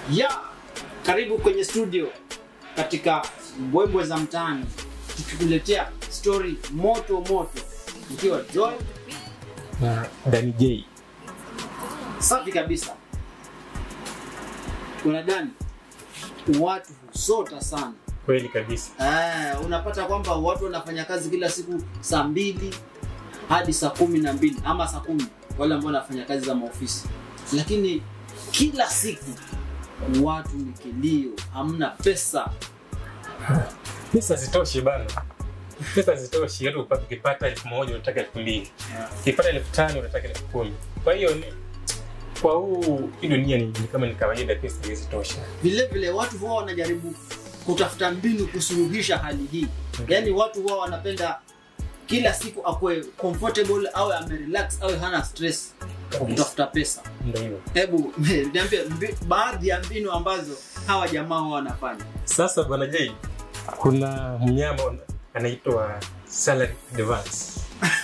ya karibu kwenye studio katika mbwembwe za mtaani tukikuletea story moto moto ikiwa joy na Dani J. safi kabisa unadani watu husota sana Kweli kabisa. Eh, unapata kwamba watu wanafanya kazi kila siku saa mbili hadi saa kumi na mbili ama saa kumi wale ambao wanafanya kazi za maofisi lakini kila siku watu ni kilio hamna pesa Pesa zitoshi bana, pesa zitoshi. Hata upate ukipata elfu moja unataka elfu mbili ukipata elfu tano unataka elfu kumi Kwa hiyo ni kwa huu hii dunia ni, ni kama ni kawaida, pesa hazitosha. vile vile watu huwa wanajaribu kutafuta mbinu kusuluhisha hali hii yaani watu huwa wanapenda kila siku akuwe comfortable awe amerelax awe hana stress kwa Kabisa. kutafuta pesa Ndio hivyo. hebu niambie mbi- baadhi ya mbinu ambazo hawa jamaa huwa wanafanya Sasa bwana J, kuna mnyama anaitwa salary advance.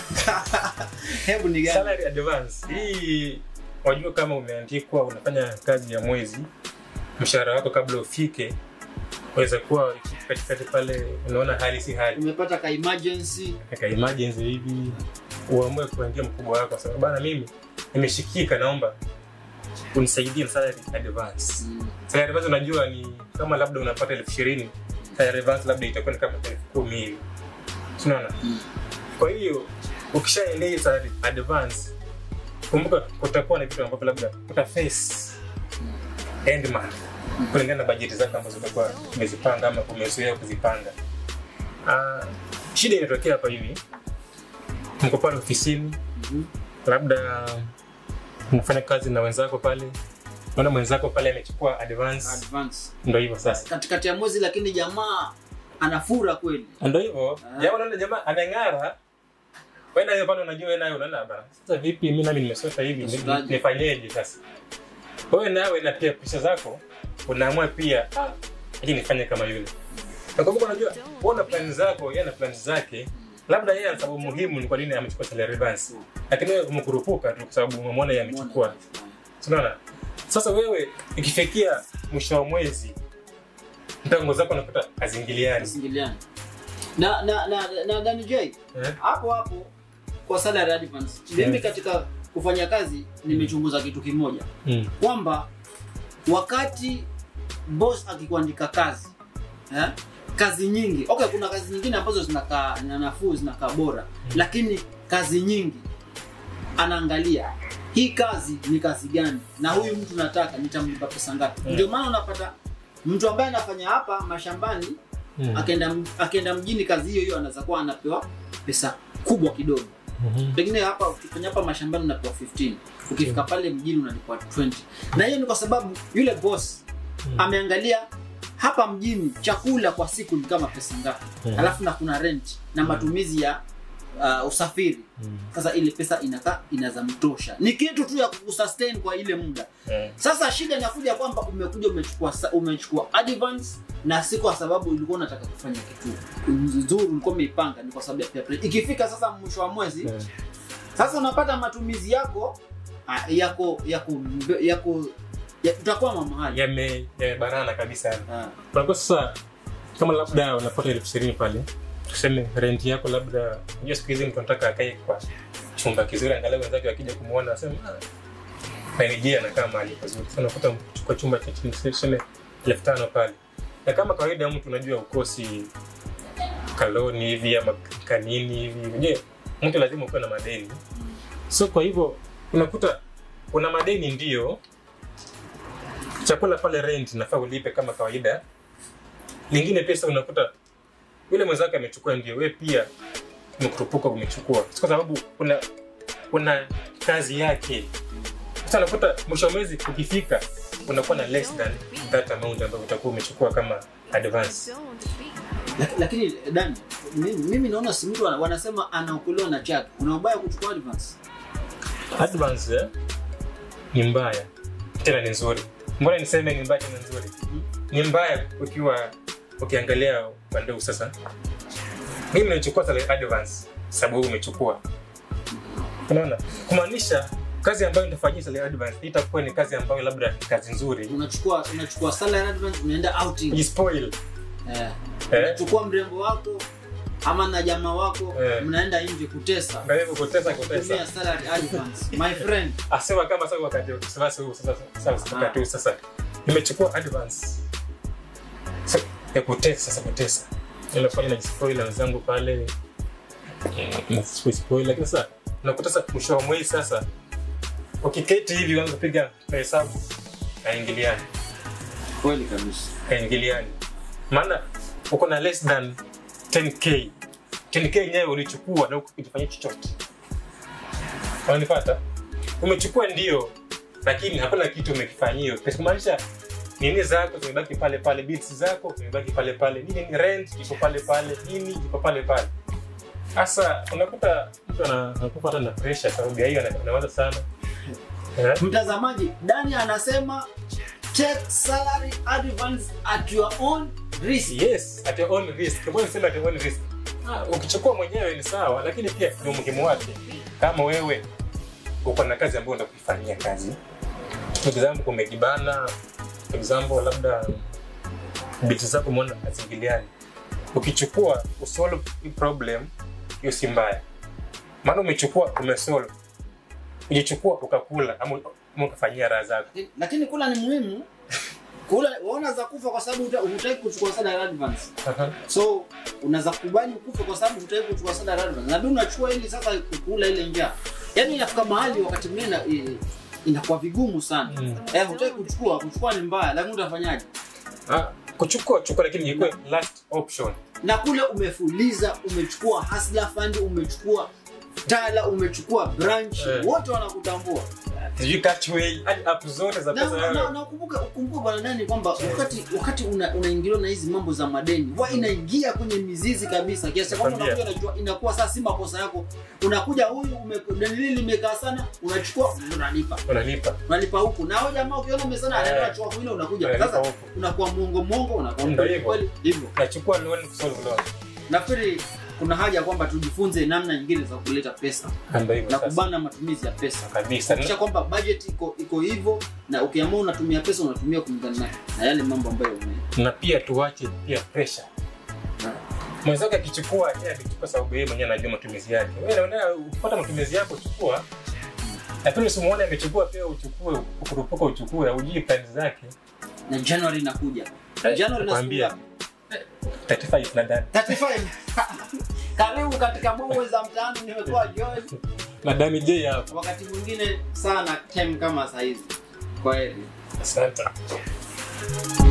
hebu ni gani Salary advance hii, wajua kama umeandikwa unafanya kazi ya mwezi, mshahara wako kabla ufike, waweza kuwa katikati pale, unaona hali si hali umepata ka emergency kaka emergency hivi uamue kuambia mkubwa wako sasa bana mimi nimeshikika naomba unisaidie na salary advance salary advance unajua ni kama labda unapata elfu ishirini salary advance labda itakuwa ni kama elfu kumi hivi unaona Mm. kwa hiyo ukishaendea hiyo salary advance kumbuka kutakuwa na vitu ambavyo labda uta face end month kulingana na bajeti zako ambazo utakuwa umezipanga ama umezoea kuzipanga Ah, shida inatokea hapa hivi mko pale ofisini Mhm. labda unafanya kazi na wenzako pale naona mwenzako pale amechukua advance advance ndo hivyo sasa katikati ya mwezi lakini jamaa anafura kweli ndo hivyo Ah. jamaa unaona jamaa ameng'ara wenda hiyo pale unajua wewe nayo unaona bana sasa vipi mimi nami nimesota hivi ni- Usotaje? nifanyeje sasa wewe nawe na pia pesa zako unaamua pia ah, aje nifanye kama yule na kwa sababu unajua wewe una plani zako yeye ana plani zake labda yeye ana sababu muhimu ni kwa nini amechukua salary advance lakini wewe umekurupuka tu kwa sababu umemwona yeye amechukua unaona sasa wewe ikifikia mwisho wa mwezi mtango zako unakuta hazingiliani Singiliani. na na na na Dani J eh? hapo hapo kwa salary advance mimi Yes. katika kufanya kazi nimechunguza kitu kimoja mm. kwamba wakati boss akikuandika kazi eh, kazi nyingi okay kuna kazi nyingine ambazo zinakaa na nafuu zinakaa bora lakini kazi nyingi anaangalia hii kazi ni kazi gani na huyu mtu nataka nitamlipa pesa ngapi Mm. ndio maana unapata mtu ambaye anafanya hapa mashambani Mm. akaenda akienda mjini kazi hiyo hiyo anaweza kuwa anapewa pesa kubwa kidogo Mhm. pengine hapa ukifanya hapa mashambani unapewa 15 ukifika pale mjini unalipwa 20 na hiyo ni kwa sababu yule boss Mm. ameangalia hapa mjini chakula kwa siku ni kama pesa ngapi Mm. alafu na kuna rent na matumizi ya uh, usafiri Mm. sasa ile pesa inakaa inaweza mtosha ni kitu tu ya kusustain kwa ile muda Eh. sasa shida inakuja kwamba umekuja umechukua sa- umechukua advance na si kwa sababu ulikuwa unataka kufanya kitu nzuri ulikuwa umeipanga ni kwa sababu ya peer pressure. ikifika sasa mwisho wa mwezi Eh. sasa unapata matumizi yako ah, yako yako yako ya- utakwama mahali yame yamebanana kabisa Ah, kwa sasa kama labda unapata elfu ishirini pale tuseme rent yako labda unajua siku hizi mtu anataka akae kwa chumba kizuri angalau wenzake wakija kumwona wasema nainijia anakaa mahali pazuri sasa unakuta chukua chumba cha chini tuseme elfu tano pale na kama kawaida mtu unajua ukosi kaloni hivi ama kanini hivi unajua mtu lazima ukuwe na madeni so kwa hivyo unakuta una madeni ndio chakula pale rent nafaa ulipe kama kawaida lingine pesa unakuta yule mwenzake amechukua ndio we pia umekurupuka umechukua Si kwa sababu kuna kuna kazi yake sasa unakuta mwisho wa mwezi ukifika unakuwa na less than that amount ambayo utakuwa umechukua kama advance lak- lakini dan mimi, mimi naona si mtu wana- wanasema anaokolewa na chake una ubaya kuchukua advance advance eh, ni mbaya tena ni nzuri mbona niseme ni mbaya tena nzuri ni mbaya ukiwa ukiangalia upande huu sasa mimi nachukua salary advance sababu wewe umechukua unaona kumaanisha kazi ambayo nitafanyia salary advance itakuwa ni kazi ambayo labda ni kazi nzuri unachukua unachukua salary advance unaenda outing jispoil eh. Eh. unachukua mrembo wako ama na jamaa wako Eh. mnaenda nje kutesa Kwa hivyo kutesa tumia kutesa salary advance my friend asema kama sasa wakati sasa huu sasa sasa wakati huu sasa nimechukua advance Sa- ya kutesa sasa kutesa ile pale na jispoil na wenzangu pale na spoil lakini sasa unakuta sasa mwisho wa mwezi sasa ukiketi hivi uanza kupiga mahesabu haingiliani kweli kabisa haingiliani maana uko na less than 10k 10k yenyewe ulichukua na ukifanyia chochote unanipata umechukua ndio lakini hakuna kitu umekifanyia kumaanisha nini zako zimebaki pale pale bills zako zimebaki pale pale nini ni rent iko pale pale nini iko pale pale sasa unakuta mtu ana- anakuwa hata na pressure sababu ya hiyo ana- anawaza sana Eh? mtazamaji dani anasema take salary advance at your own risk yes at your own risk mbona nisema at your own risk ah, ukichukua mwenyewe ni sawa lakini pia ni umuhimu wake kama wewe uko na kazi ambayo unakufanyia kazi For example umejibana For example labda biti zako umeona hazingiliani ukichukua usolve hii problem hiyo si mbaya maana umechukua umesolve ujichukua ukakula ama ama ukafanyia raha zako Lakini- lakini kula ni muhimu kula waona za kufa kwa sababu huta- hutaki kuchukua salary advance Aha. so unaweza kubali ukufe kwa sababu hutaki kuchukua salary advance na ndio unachukua ili sasa kukula ile njaa yaani inafika mahali wakati mwingine ina- i- inakuwa vigumu sana Mm. eh hutaki kuchukua kuchukua ni mbaya lakini utafanyaje Ah, kuchukua chukua lakini ikuwe last option na kule umefuliza umechukua hasla fund umechukua tala umechukua branch Eh. wote wanakutambua sijui catchway hadi app zote za na pesa na- wewe na ukumbuke ukumbuke bwana nani kwamba wakati wakati una- unaingiliwa na hizi mambo za madeni wa inaingia kwenye mizizi kabisa kiasi cha kwamba Nakwambia. unakuja unajua inakuwa saa si makosa yako unakuja huyu ume- deni hili limekaa sana unachukua unalipa unalipa unalipa huku na huyo jamaa ukiona umesana Eh. anaenda chukua kwingine unakuja Unalipa sasa huku. unakuwa mwongo mwongo unakuwa Ndio mkweli hivyo. kweli hivyo nachukua loan kusolve loan nafikiri kuna haja kwamba tujifunze namna nyingine za kuleta pesa ndio hivyo na sasa kubana matumizi ya pesa kabisa kisha kwamba budget iko iko hivyo na ukiamua unatumia pesa unatumia kulingana na, na yale mambo ambayo ume na pia tuache pia pressure mwenzake akichukua yeye akichukua sababu yeye mwenyewe anajua matumizi yake wewe unaona ukipata matumizi yako chukua lakini usimuone amechukua pia uchukue ukurupuka uchukue ujui plani zake na January inakuja January nakwambia nasikia 35 nadhani 35 karibu katika bongo za mtaani nimekuwa George na Dami J hapo wakati mwingine sana time kama saa hizi kwa heri asante